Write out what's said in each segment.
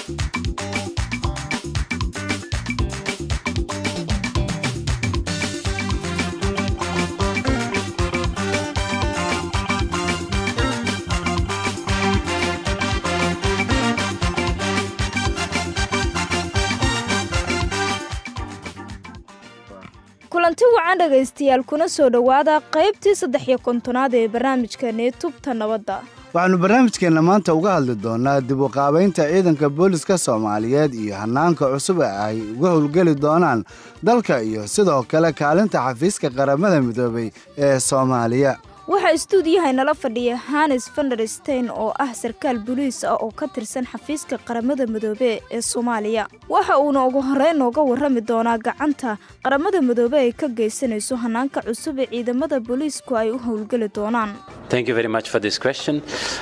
kulanti wacan dhegaystayaal kuna soo dhowaada qaybtii saddex iyo kontonaad ee barnaamijkani tubta nabadda waxaannu barnaamijkeenna maanta uga hadli doonnaa dib u qaabaynta ciidanka booliska soomaaliyeed iyo hannaanka cusub ee ay uga howlgeli doonaan dalka iyo sidoo kale kaalinta xafiiska qaramada midoobay ee soomaaliya waxaa istuudiyaha inala fadhiya hanes vanderstein oo ah sarkaal boliis ah oo ka tirsan xafiiska qaramada midoobe ee soomaaliya waxa uuna ugu horreyn nooga warrami doonaa gacanta qaramada midoobe ay ka geysanayso hannaanka cusub ee ciidamada booliisku ay u howlgeli doonaan Thank you very much for this question.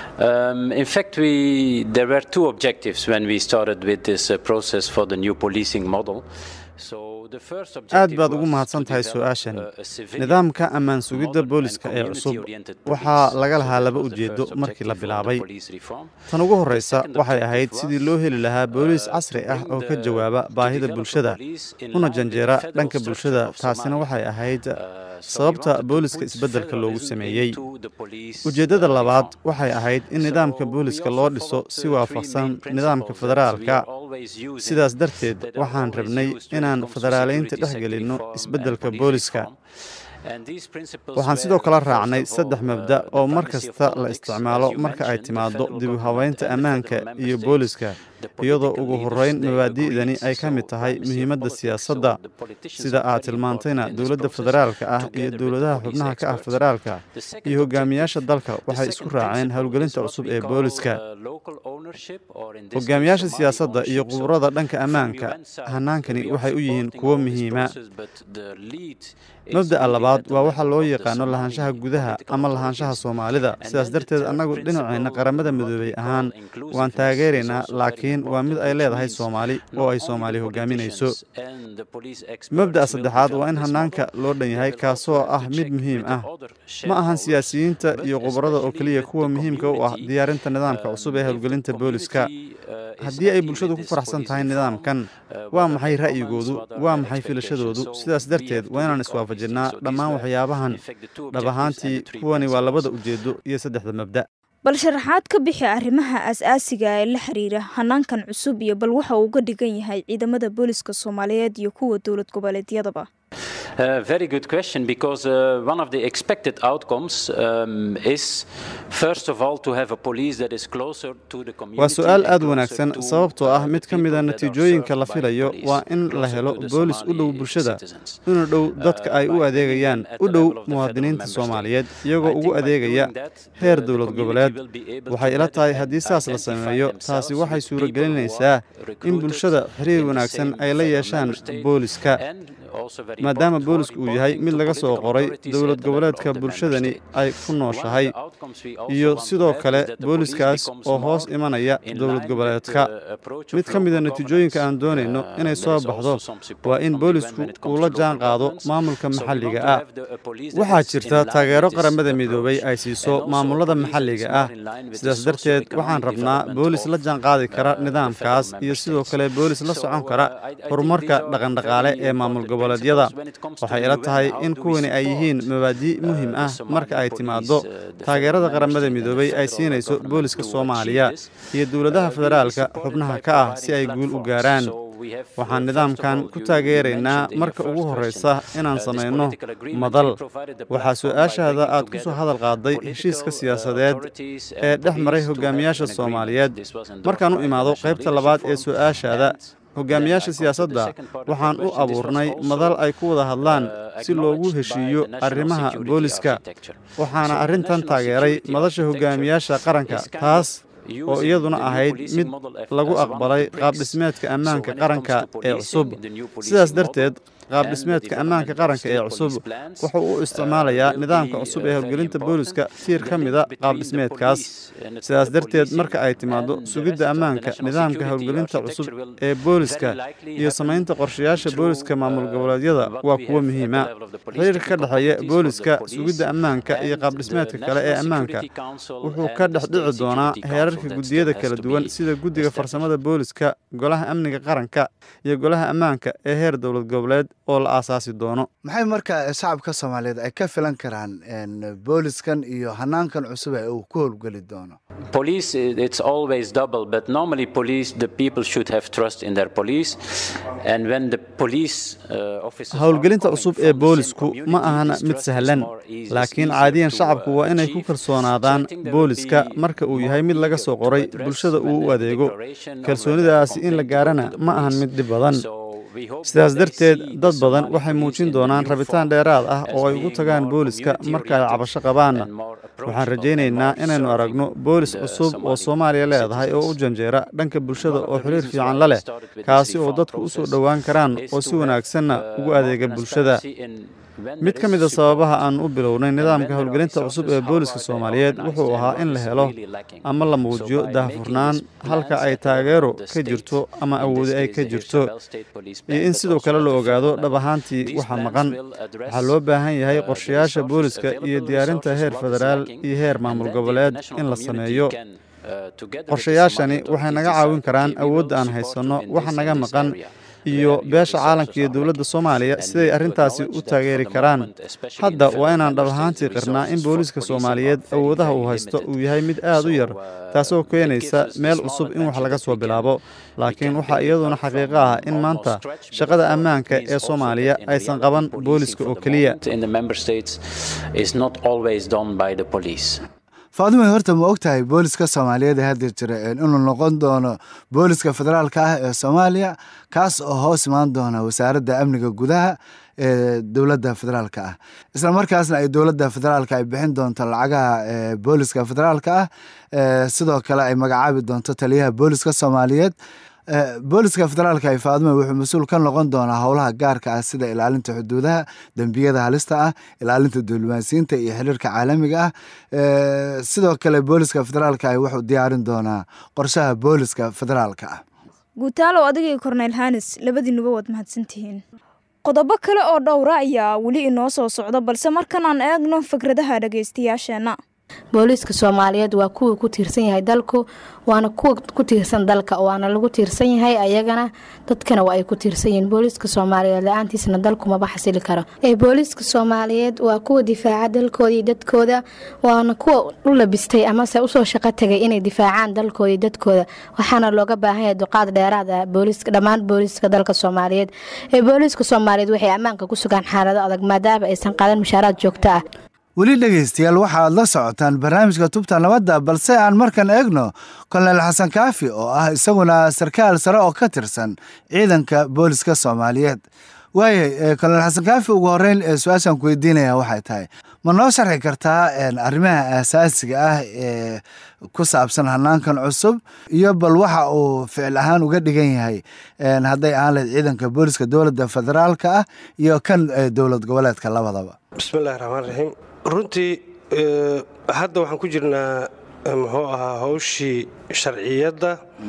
Um, in fact, we, there were two objectives when we started with this uh, process for the new policing model. So the first aad objective baad ugu was mahadsan to tahay develop, su-aashan uh, a civilian, nidaamka ammaan sugidda modern booliska and ee cusub community-oriented waxaa police. laga So lahaa that laba was the ujeedo first markii la objective of the bilaabay police reform. tan ugu horreysa second waxay objective ahayd sidii was, loo heli lahaa booliis uh, casri to ah bring oo ka the- jawaaba to baahida develop a bulshada police in una line with the janjeera federal dhanka structure bulshada of taasina Somalia. waxay ahayd Uh, so we sababta wanted to booliska put isbeddelka loogu federalism sameeyey into the police, ujeeddada uh, labaad reform. waxay ahayd in So nidaamka we booliska also loo dhiso followed si the three waafaqsan main nidaamka principles that we are federaalka always using, sidaas darteed that are waxaan always rabnay used when it inaan comes to federaaleynta security dhex sector gelinno reform and isbeddelka police booliska reform. And these principles waxaan were, sidoo kale first raacnay of all, saddex uh, mabda the oo mar primacy of kasta la politics, isticmaalo as you marka ay mentioned, the timaado federal dib u government habeynta and the ammaanka federal member iyo states. booliska The iyadoo political ugu leaders, horreyn they mabaadi'dani agreed. ay ka mid So tahay primacy of muhiimadda politics, siyaasadda so the politicians sida are aad very tilmaantayna important in this dowladda process, federaalka ah together iyo with dowladaha police xubnaha ka ah experts. federaalka The second iyo hogaamiyaasha objective, dalka the waxay isku second raaceen principle howlgelinta is what cusub we ee call, booliska uh, local ownership, or in this case, hogaamiyaasha Somali siyaasadda iyo ownership. So khubarada dhanka from ammaanka UN side, hannaankani we are waxay u yihiin supporting kuwo all this muhiima process, but the lead is mabda'a really labaad at the waa waxa level loo of the yaqaano Somali lahaanshaha gudaha political ama lahaanshaha authorities. soomaalida And sidaas then the darteed third annagu dhinaceenna principle, qaramada what we midoobay call ahaan waan inclusiveness, is taageeraynaa also very laakiin waa mid important, ay which leedahay means soomaali not oo ay only soomaali the hogaaminayso politicians and the police experts mabda'a will saddexaad waa develop in this hannaanka model. loo dhan They yahay will kaasoo also ah have to mid check muhiim with the ah other ma ahan shareholders, siyaasiyiinta but iyo khubarada oo especially keliya with kuwa the muhiimka u ah community, diyaarinta nidaamka um, cusub ee if the howlgelinta booliska community, uh, is haddii ay happy bulshadu with ku this faraxsan police tahay reform, nidaamkan uh, waa what are maxay their comments, ra'yigoodu what are waa their maxay filashadoodu expectations? So sidaas we darteed have waa to inaan look all these iswaafajinaa things. So these dhammaan were, waxyaabahan in fact, the two dhab objectives and ahaantii the three kuwani waa labada principles. ujeedo iyo saddexda mabda bal sharaxaad ka bixi arrimaha as-aasiga ee la xiriira hannaankan cusub iyo bal waxa uu uga dhigan yahay ciidamada booliska soomaaliyeed iyo kuwa dowlad goboleedyadaba Uh, very good question because uh, one of the expected outcomes um, is, first of all, to have a police that is closer to the community. waa su-aal and aad closer wanaagsan to, sababtoo uh, ah the mid ka mid a people that are natiijooyinka la served by filayo police, waa in la closer helo to the boolis u dhow Somali bulshada citizens. una dhow dadka Uh, ay by u bringing adeegayaan at u the dhow level of the muwaadiniinta federal member soomaaliyeed state. iyagoo I ugu think by adeegaya doing that, heer the- the dowlad community goboleed will be able to waxay ila tahay better haddii saas la identify sameeyo taasi themselves waxay with people who suuragelinaysaa are in recruited bulshada xiriir in the wanaagsan same ay la federal yeeshaan member state booliska and also very maadaama important, boolisku uu more yahay reporting mid to laga soo political qoray authorities dowlad at the level goboleedka of the member bulshadani state. ay ku One of nooshahay the outcomes we also iyo want to sidoo have kale is that the police booliskaas becomes oo hoos more imanaya in dowlad line with goboleedka the approach of mid ka mid a local natiijooyinka aan governance. doonayno Uh, inay there soo is baxdo also some support waa in from the UN boolisku when it comes uu to la local jaan qaado governance. maamulka So we want maxalliga to ah have the- a police that waxaa is in jirta line with taageero this qaramada midoobay approach. ay siiso And also a maamulada police that is maxalliga more ah in line with the sidaas darteed waxaan socio-economic rabnaa development boolis la of, jaan qaadi kara uh, the nidaamkaas federal iyo member sidoo states. kale boolis la So, socon uh, kara I- I think horumarka these are dhaqandhaqaale very ee maamul important goboleedyada principles when it comes to waxay the ila UN. tahay How in do we kuwani ay yihiin support, mabaadii uh, muhiim the ah Somali marka ay police, timaado uh, the federal taageerada member qaramada state and the midoobay ay federal siinayso government booliska to soomaaliya achieve this. iyo dowladaha Uh, we federaalka support it xubnaha by ka ah providing si ay guul u platforms. gaaraan So we have, uh, waxaan first of nidaamkan all, ku you- you taageeraynaa mentioned in your marka first ugu question, horeysa inaan uh, this samayno political agreement, madal we provided the waxaa platform by su-aashaada bringing aad ku soo together hadal qaaday political, heshiiska uh, siyaasadeed authorities and ee dhex maray police to have hogaamiyaasha an agreement. soomaaliyeed This was endorsed markaan u by the imaado National qaybta Leadership labaad ee Forum. su-aashaada And hogaamiyaasha siyaasadda waxaan u abuurnay madal ay ku wada hadlaan si loogu heshiiyo arrimaha booliska waxaana arrintan taageeray madasha hogaamiyaasha qaranka taas oo iyaduna ahayd mid lagu aqbalay qaabdhismeedka ammaanka qaranka ee cusub sidaas darteed qaab dhismeedka ammaanka qaranka ee cusub wuxuu u isticmaalayaa nidaamka cusub ee howlgelinta booliska tiir ka mida qaab dhismeedkaas sidaas darteed marka ay timaado sugidda ammaanka nidaamka howlgelinta cusub ee booliska iyo samaynta qorshayaasha booliska maamul goboleedyada waa kuwo muhiima xiriirka ka dhexeeya booliska sugidda ammaanka iyo qaab dhismeedka kale ee ammaanka wuxuu ka dhex dhici doonaa heerarka guddiyada kala duwan sida guddiga farsamada booliska golaha amniga qaranka iyo golaha ammaanka ee heer dowlad goboleed oo la aasaasi doono maxay markaa shacabka soomaaliyeed ay ka filan karaan booliskan iyo hanaankan cusub ee uu ku howlgeli doono Police, it's always double, but normally police, the people should have trust in their police. And when the police uh, officers howlgelinta cusub ee boolisku ma ahana mid sahlan laakiin caadiyan shacabku waa inay ku kalsoonaadaan booliska marka uu yahay mid laga soo qoray bulshada uu u adeego kalsoonidaasi in la gaarana ma ahan mid dhib badan sidaas darteed dad badan waxay muujin doonaan rabitaan dheeraad ah oo ay ugu tagaan booliska marka ay cabasho qabaanna waxaan rajaynaynaa inaynu aragno boolis cusub oo soomaaliya leedahay oo u janjeera dhanka bulshada oo xiriir fiican la leh kaasi oo dadku u soo dhowaan karaan oo si wanaagsanna ugu adeega bulshada mid ka mida sababaha aan u bilownay nidaamka howlgelinta cusub ee booliska soomaaliyeed wuxuu ahaa in la helo ama la muujiyo daahfurnaan halka ay taageero ka jirto ama awoodi ay ka jirto iyo in sidoo kale la ogaado dhab ahaantii waxa maqan waxaa loo baahan yahay qorshayaasha booliska iyo diyaarinta heer federaal iyo heer maamul goboleed in la sameeyo qorshayaashani waxay naga caawin karaan awoodda aan haysanno waxa naga maqan iyo beesha caalamka iyo dowladda soomaaliya siday arrintaasi u taageeri karaan hadda waa inaan dhab ahaantii qirnaa in booliiska soomaaliyeed awoodaha uu haysto uu yahay mid aad u yar taasoo keenaysa meel cusub in wax laga soo bilaabo laakiin waxaa iyaduna xaqiiqo ah in maanta shaqada ammaanka ee soomaaliya aysan qaban booliska oo keliya faadumay horta ma og tahay booliska soomaaliyeed ee hadda jira inuu noqon doono booliska federaalka ah ee soomaaliya kaas oo hoos imaan doona wasaaradda amniga gudaha ee dowladda federaalka ah isla markaasna ay dowladda federaalka ay bixin doonto lacagaha booliska federaalka ah sidoo kale ay magacaabi doonto taliyaha booliska soomaaliyeed booliska federaalka ay faadume wuxuu mas-uul ka noqon doonaa howlaha gaarka ah sida ilaalinta xuduudaha dembiyada halista ah ilaalinta diblomaasiyiinta iyo xiriirka caalamiga ah sidoo kale booliska federaalka ah wuxuu diyaarin doonaa qorshaha booliska federaalka ah guutaalow adigii korneyl hanis labadiinuba waad mahadsantihiin qodobo kale oo dhowra ayaa weli inoo soo socda balse markan aan eegno fikradaha dhagaystayaasheenna booliiska soomaaliyeed waa kuwii ku tiirsan yahay dalku waana kuwa ku tiirsan dalka waana lagu tiirsan yahay ayagana dadkana waa ay ku tiirsan yihiin booliiska soomaaliyeed la-aantiisna dalku maba xasili karo booliiska soomaaliyeed waa kuwa difaaca dalkooda iyo dadkooda waana kuwa u labistay amase usoo shaqo tagay inay difaacaan dalkooda iyo dadkooda waxaana looga baahan yahay duqaad dheeraad ah dhammaan booliiska dalka soomaaliyeed ee booliiska soomaaliyeed waxay ammaanka ku sugaan xaalado adag maadaama aysan qaadan mushaaraad joogto ah weli dhegaystayaal waxaad la socotaan barnaamijka tubta nabadda balse aan markan eegno kolonel xasan kaafi oo ah isaguna sarkaal sare oo ka tirsan ciidanka booliska soomaaliyeed waayay kolonel xasan kaafi ugu horeyn su-aashaan ku weydiinaya waxay tahay ma noo sharxi kartaa arrimaha aasaasiga ah ee ku saabsan hanaankan cusub iyo bal waxa uu ficil ahaan uga dhigan yahay hadday ahaan lahayd ciidanka booliska dowladda federaalka ah iyo kan dowlad goboleedka labadaba bismillahi raxmaan raxiim runtii hadda waxaan ku jirnaa muxuu ahaa howshii sharciyadda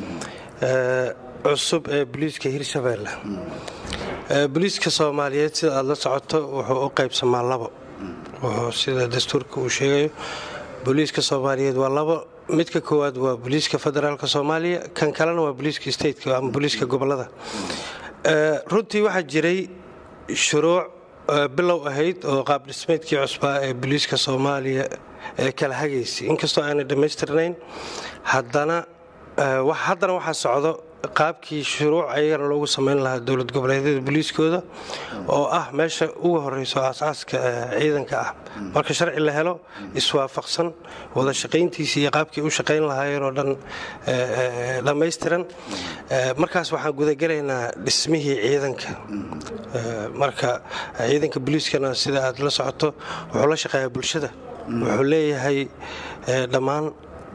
cusub ee boliiska hirshabeelle boliiska soomaaliyeed sida aad la socoto wuxuu u qaybsamaa labo wuxuu sida dastuurka uu sheegayo booliiska soomaaliyeed waa labo midka koowaad waa booliiska federaalka soomaaliya kan kalena waa booliiska stateka ama booliiska gobolada runtii waxaa jiray shuruuc bilow ahayd oo qaab dhismeedkii cusbaa ee booliiska soomaaliya ee kala hagaysay inkastoo aanay dhammaystirnayn haddana haddana waxaa socdo qaabkii shuruuc ayagana loogu samayn lahaa dowlad goboleedyada booliiskooda oo ah meesha ugu horeyso aasaaska ciidanka ah marka sharci la helo iswaafaqsan wada shaqayntiisii iyo qaabkii u shaqayn lahaayeen oo dhan dhammaystiran markaas waxaan gudagelaynaa dhismihii ciidanka marka ciidanka booliiskana sida aad la socoto wuxuu la shaqeeyaa bulshada wuxuu leeyahay dhammaan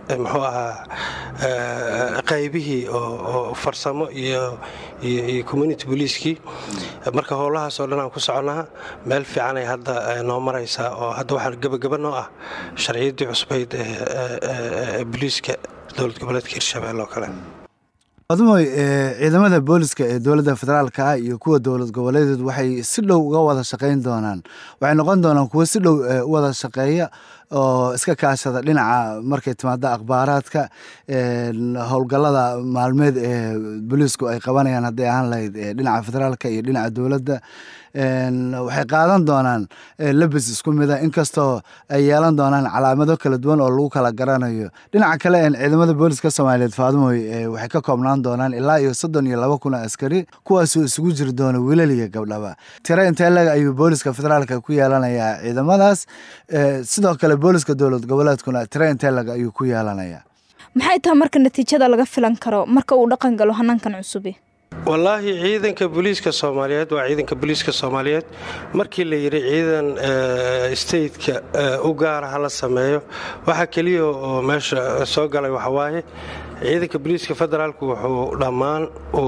muxuu ahaa qaybihii oo farsamo iyo iyo community boliiskii marka howlahaas oo dhan aan ku soconaa meel fiicanay hadda noo maraysaa oo hadda waxaa gebagaba noo ah sharciyaddii cusbayd ee boliiska dowlad goboleedka hirshabelle oo kale adumoy ciidamada booliska ee dowladda federaalka ah iyo kuwa dowlad goboleedeed waxay si dhow uga wada shaqayn doonaan waxay noqon doonaan kuwo si dhow u wada shaqeeya oo iska kaashada dhinaca markay timaado akhbaaraadka howlgallada maalmeed ee booliisku ay qabanayaan hadday ahaan lahayd dhinaca federaalka iyo dhinaca dowladda waxay qaadan doonaan labis isku mida inkastoo ay yeelan doonaan calaamado kala duwan oo lagu kala garanayo dhinaca kale ciidamada booliska soomaaliyeed faadumoy waxay ka koobnaan doonaan ilaa iyo soddon iyo laba kun oo askari kuwaasoo isugu jiri doona wiilal iyo gabdhaba tiro intee leg ayuu booliska federaalka ku yeelanayaa ciidamadaas sidoo kale booliska dowlad goboleedkuna tiro intee leg ayuu ku yeelanayaa maxay tahay marka natiijada laga filan karo marka uu dhaqan galo hannaankan cusubi wallaahi ciidanka booliiska soomaaliyeed waa ciidanka booliiska soomaaliyeed markii la yidhi ciidan stateka u gaara ha la sameeyo waxaa keliya oo meesha soo galay waxawaaye ciidanka booliiska federaalku wuxuu dhammaan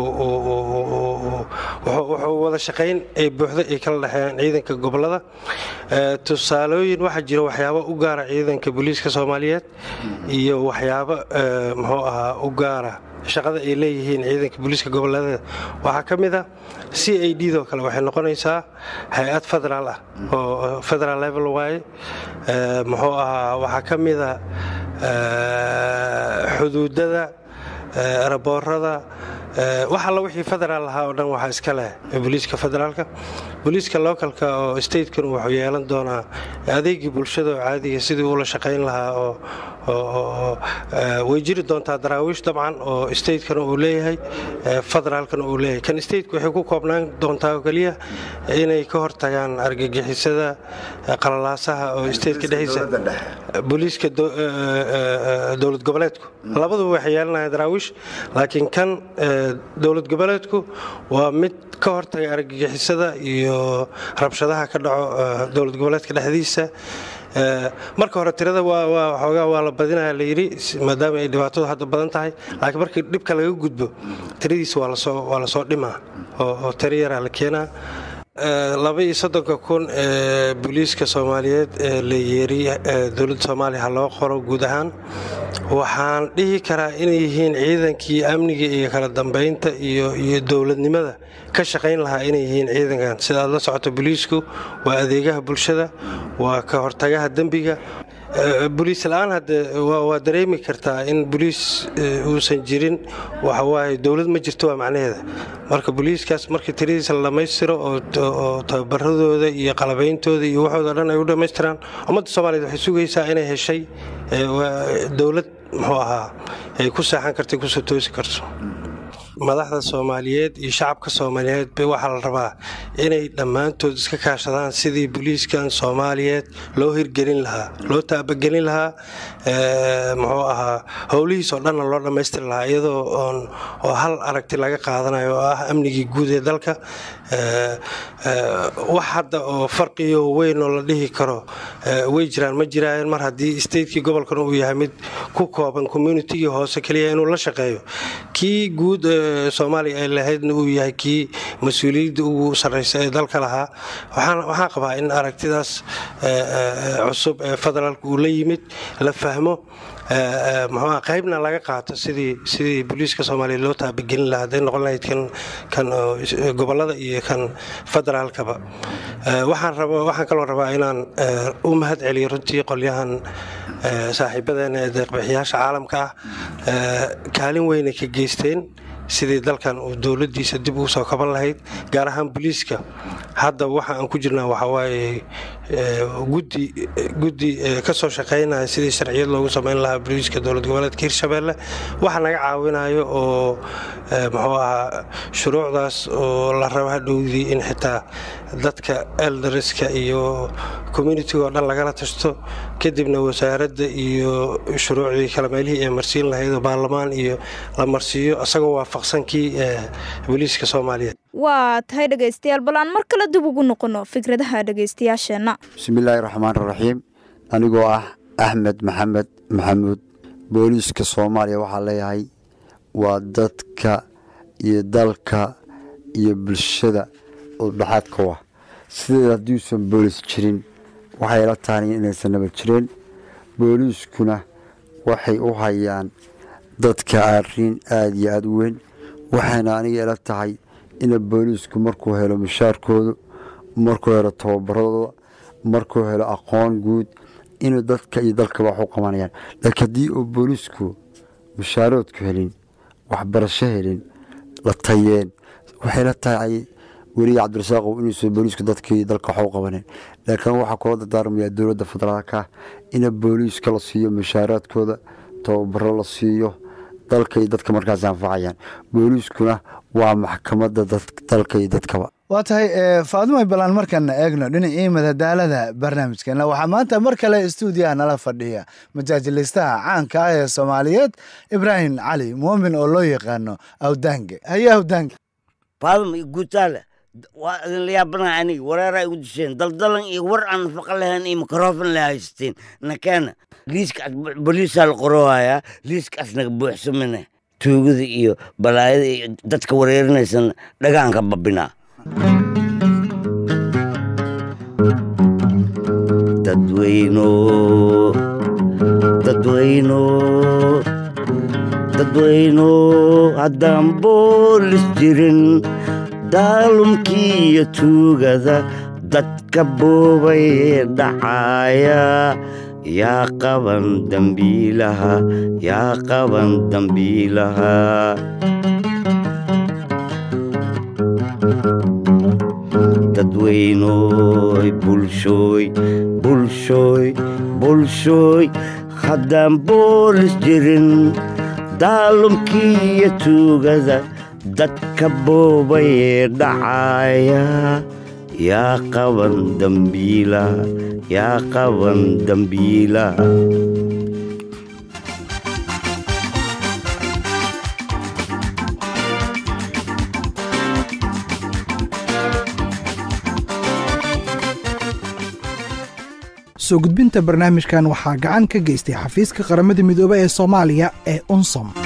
wuxuu wada shaqayn ay buuxda ay kala dhexeeyaan ciidanka gobolada tusaalooyin waxaa jira waxyaabo u gaara ciidanka booliiska soomaaliyeed iyo waxyaabo muxuu ahaa u gaara shaqada ay leeyihiin ciidanka booliiska goboleedeeda waxaa ka mid a c a d doo kale waxay noqonaysaa hay-ad federaal ah oo federal level waaye muxuu ahaa waxaa ka mida xuduudada raboorada wax alla wixii federaal ahaa oo dhan waxaa iska leh booliiska federaalka booliiska localka oo statekan wuxuu yeelan doonaa adeegii bulshada oo caadiga sidii uula shaqayn lahaa oo way jiri doontaa daraawiish dabcan oo statekana uu leeyahay federaalkana uu leeyahay kan stateka waxay ku koobnaan doontaa oo keliya inay ka hortagaan argagixisada qalalaasaha oo stateka dhexdiisa booliiska dowlad goboleedku labaduba waxay yeelanayaan daraawiish laakiin kan dowlad goboleedku waa mid ka hortaga argagixisada iyo rabshadaha ka dhaco dowlad goboleedka dhexdiisa marka hore tirada xoogaa waa la badinaya layidhi maadaama ay dhibaatadu hadda badan tahay laakiin markii dhibka laga gudbo tiradiisa waa lasoo dhimaa oo tiro yaraa la keenaa laba iyo soddonka kun ee booliiska soomaaliyeed ee la yeeri dowladda soomaaliya ha loo qoro guud ahaan waxaan dhihi karaa inay yihiin ciidankii amniga iyo kala dambeynta iyo dowladnimada ka shaqayn lahaa inay yihiin ciidankan sida aad la socoto booliisku waa adeegaha bulshada waa ka hortagaha dembiga boliis la-aan hadde waa dareemi kartaa in boliis uusan jirin waxawaaye dowlad ma jirto waa macnaheeda marka boliiskaas markii tiradiisa la dhammaystiro oo tababaradooda iyo qalabeyntooda iyo waxooda dhan ay u dhammaystiraan ummadda soomaaliyeed waxay sugaysaa inay heshay dowlad muxuu ahaa ay ku seexan karta kusoo toosi karto madaxda soomaaliyeed iyo shacabka soomaaliyeed ba waxaa la rabaa inay dhammaantood iska kaashadaan sidii boliiskan soomaaliyeed loo hirgelin lahaa loo taabagelin lahaa muxuu ahaa howlihiis oo dhanna loo dhammaystiri lahaa iyadoo oon oo hal aragti laga qaadanayo oo ah amnigii guud ee dalka wax hadda oo farqiyo weyn oo la dhihi karo way jiraan ma jiraayeen mar haddii statekii gobolkan uu yahay mid ku kooban communitigii hoose keliya inuu la shaqeeyo kii guud soomaaliya ay lahaydna uu yahay kii mas-uuliyadda ugu sarraysa ee dalka lahaa waxaan qabaa in aragtidaas cusub ee federaalka uu la yimid la fahmo muxuuha qaybna laga qaato sidii sidii booliiska soomaaliya loo taabagelin lahaa hadday noqon lahayd kan kan gobollada iyo kan federaalkaba waxaan raba waxaan kaloo rabaa inaan u mahad celiyo runtii qolyahan saaxiibadeena ee deeqbixiyaasha caalamka ah kaalin weynay ka geysteen sidii dalkan uu dowladiisa dib ugu soo kaban lahayd gaar ahaan boliiska hadda waxa aan ku jirnaa waxawaaye guddi ka soo shaqaynaya sidii sharciyad loogu samayn lahaa boliiska dowlad goboleedka hirshabeelle waxa naga caawinayo oo muxuu ahaa shuruucdaas oo la rabo hadhowdii in xitaa dadka eldariska iyo communitiga oo dhan lagala tashto kadibna wasaaradda iyo shuruucdii kale meelihii ay marsiin lahayd oo baarlamaan iyo la marsiiyo isagoo waafaqsankii booliiska soomaaliyeed waa tahay dhegaystayaal bal aan mar kale dib ugu noqono fikradaha dhegaystayaasheenna bismillaahi raxmaan raxiim anigoo ah axmed maxamed maxamuud booliiska soomaaliya waxaa leeyahay waa dadka iyo dalka iyo bulshada oo dhaxaadka u ah sideed haddiiusan boolis jirin waxay la tahay inaysan naba jireen booliiskuna waxay u hayaan dadka arrin aada iyo aada u weyn waxayna aniga ila tahay ina booliisku markuu helo mushaarkooda markuu helo tababaradooda markuu helo aqoon guud inuu dadka iyo dalkaba wax u qabanayaan laakiin haddii uu booliisku mushaaroodku helin waxbarasho helin la tayeen waxay la tahay weliya cabdirasaaqow inuusan booliisku dadkii dalka wax u qabaneen laakiin waxaa kula dardaarmayaa dowladda federaalka ina booliiska la siiyo mushaaraadkooda tababaro la siiyo dalka iyo dadka markaas anfacayaan booliiskuna waa maxkamadda dalka iyo dadkaba waa tahay faadumay balaan markaana eegno dhinacii madadaalada barnaamijkeena waxaa maanta mar kale stuudiyaha nala fadhiya majaajilistaha caanka ah ee soomaaliyeed ibraahim cali muumin oo loo yaqaano awdaange haye awdaange faadum iyo guutaale waa idinla yaabanaha aniga wareeraa igu disheen daldalan iyo war aan nafaqa lahayn iyo mikrofon la haysteen nakeena liiskaas boliisaa la qoroohayaa liiskaas naga buuxsamine tuugada iyo balaayada iyo dadka wareerinaysan dhagaanka babinaa dadweyno dadweyno dadweyno haddaan boolis jirin daalumkii iyo tuugada dadka boobay ee dhacaaya yaa qaban dambiilaha yaa qaban dambiilaha dadweynoy bulshooy bulshooy bulshooy haddaan boolis jirin daalumkii iyo tuugada dadka boobay ee dhacaaya yaa qaban dambiilaha yaa qaban dambiilaha soo gudbinta barnaamijkan waxaa gacan ka geystay xafiiska qaramada midoobe ee soomaaliya ee unsom